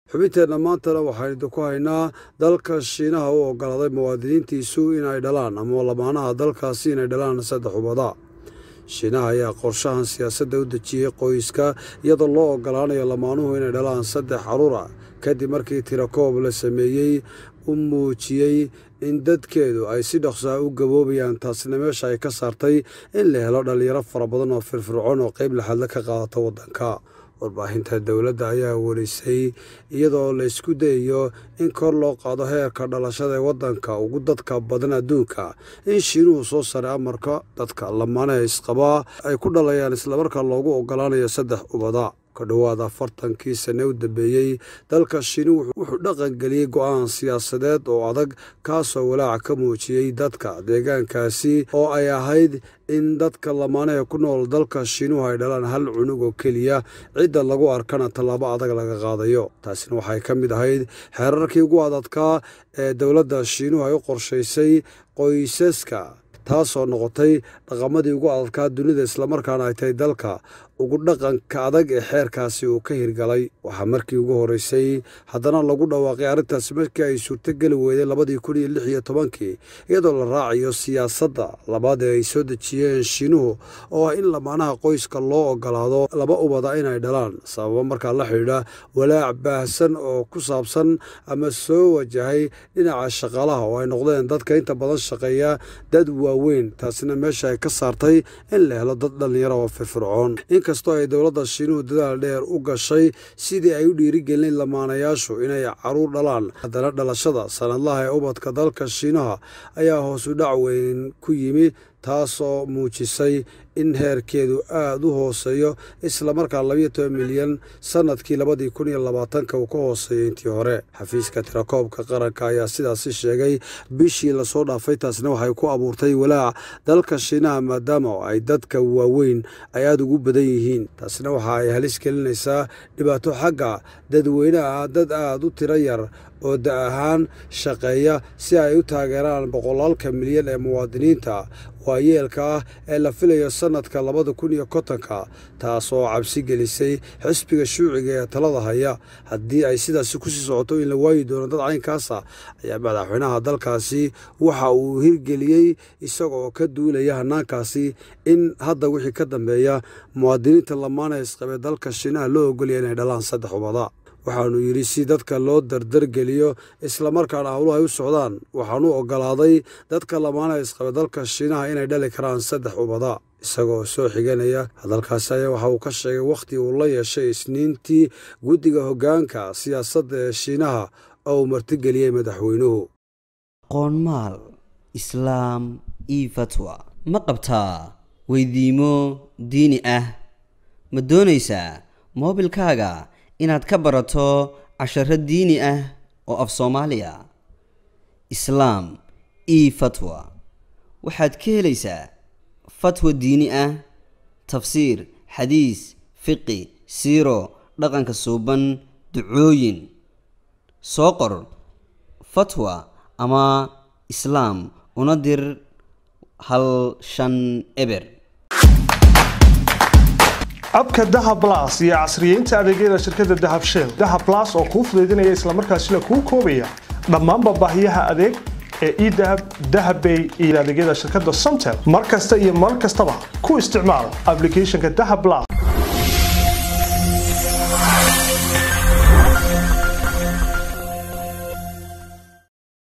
xubinteenna maantana waxaynu idinku haynaa dalka shiinaha u ogolaaday muwaadiniintiisu inay dhalaan ama lamaanaha dalkaasi inay dhalaan saddex ubada shiinaha ayaa qorshahan siyaasadda u dejiyey qoyska iyadoo loo ogolaanayo lamaanuhu inay dhalaan saddex caruura kadib markii tirakoob la sameeyey u muujiyey in dadkeedu ay si dhaqsaa u gaboobayaan taasina meesha ay ka saartay in la helo dhallinyaro fara badan oo firfircoon oo qayb laxadla ka qaadata waddanka warbaahinta dowladda ayaa warisay iyadoo la isku dayayo in kor loo qaado heerka dhalashada ee waddanka ugu dadka badan adduunka in shiinuhu soo saray amarka dadka lamaanaha isqabaa ay ku dhalayaan islamarkaa loogu ogolaanayo saddex ubada ka dhowaad afartankii sane u dambeeyey dalka shiinuhu wuxuu dhaqangeliyey go-aan siyaasadeed oo adag kaasoo walaaca ka muujiyey dadka deegaankaasi oo ay ahayd in dadka lamaanaha ku nool dalka shiinuhu ay dhalaan hal cunug oo keliya cidda lagu arkana tallaabo adag laga qaadayo taasina waxay ka mid ahayd xeerarkii ugu adadkaa ee dowladda shiinuhu ay u qorshaysay qoysaska taasoo noqotay dhaqamadii ugu adadkaa dunida islamarkaana ay tahay dalka ugu dhaqanka adag ee xeerkaasi uu ka hirgalay waxaa markii ugu horeysay haddana lagu dhawaaqay arrintaasi markii ay suurtogeli weyday labadii kun iyo lix iyo tobankii iyadoo la raacayo siyaasadda labaad ee ay soo dejiyeen shiinuhu oo ah in lamaanaha qoyska loo ogolaado laba ubada inay dhalaan sababo markaa la xidhiidha walaac baahsan oo ku saabsan ama soo wajahay dhinaca shaqaalaha oo ay noqdeen dadka inta badan shaqeeya dad waaweyn taasina meesha ay ka saartay in la helo dad dhallinyaro oo firfircoon inkastoo ay dowladda shiinuhu dadaal dheer u gashay sidii ay u dhiirigelin lamaanayaashu inay caruur dhalaan haddana dhalashada sanadlaha ee ubadka dalka shiinaha ayaa hoosu dhac weyn ku yimi taasoo muujisay in heerkeedu aada u hooseeyo islamarkaa labayo toban milyan sanadkii labadii kun iyo labaatanka uu ka hooseeyay intii hore xafiiska tirakoobka qaranka ayaa sidaasi sheegay bishii lasoo dhaafay taasna waxay ku abuurtay walaac dalka shiinaha maadaama ay dadka waaweyn ay aada ugu badan yihiin taasna waxa ay halis gelinaysaa dhibaato xagga dadweynaha dad aada u tiro yar oo da ahaan shaqeeya si ay u taageeraan boqolaalka milyan ee muwaadiniinta waayeelka ah ee la filayo sanadka labada kun iyo kontonka taasoo cabsi gelisay xisbiga shuuciga ee talada haya haddii ay sidaasi kusii socoto in la waayi doono dad caynkaasa ayaa madaxweynaha dalkaasi waxa uu hirgeliyey isagaoo ka duulaya hanaankaasi in hadda wixii ka dambeeya muwaadiniinta lamaana isqabee dalka shiinaha loo ogolaya inay dhalaan saddex ubada waxaanu yidhi si dadka loo dardargeliyo islamarkaana howluhu ay u socdaan waxaanu ogolaaday dadka lamaanaha isqabe dalka shiinaha inay dhali karaan saddex ubada isagoo soo xiganaya hadalkaasi ayaa waxa uu ka sheegay wakhti uu la yeeshay isniintii guddiga hoggaanka siyaasadda ee shiinaha oo uu martigeliyey madaxweynuhu qoonmaal islaam io fatwa ma qabtaa weydiimo diini ah ma doonaysaa moobilkaaga inaad ka barato casharo diini ah oo af soomaaliya islaam io fatwa waxaad ka helaysaa fatwa diini ah tafsiir xadiis fiqi siiro dhaqanka suuban ducooyin soo qor fatwa ama islaam una dir hal shan eber abka dahab las iyo casriyeynta adeegyada shirkadda dahab shell dahab las oo kuu fudaydinaya islamarkaasina kuu koobaya dhammaanba baahiyaha adeeg ee edahab dahabbay iyo adeegyada shirkadda somtel mar kasta iyo mar kastaba ku isticmaal ablicathonka dahab las